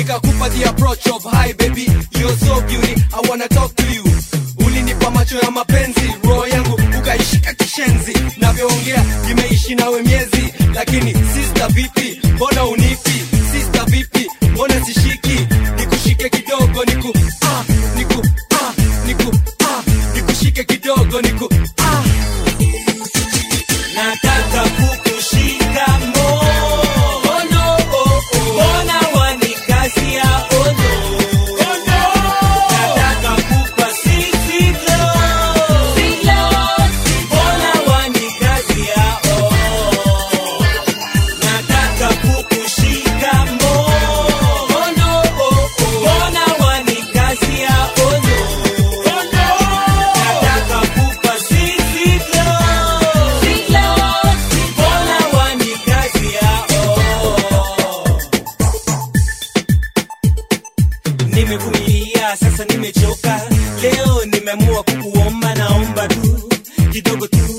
nikakupa the approach of hi baby you're so beauty i wanna talk to you ulinipa macho ya mapenzi roho yangu ukaishika kishenzi navyoongea imeishi nawe miezi lakini sister vipi mbona unipi sister vipi mbona sishiki nikushike kidogo niku ah, niku ah, niku ah, nikushike kidogo niku ah. nataka kukushika mono mbona wanikazia ono nataka kupa sisi mbona wanikazia oh nataka kukushika mono mbona wanikazia ono nataka kupa sisi mbona wanikazia nimevumilia sasa nimechoka leo nimeamua kukuomba naomba tu kidogo tu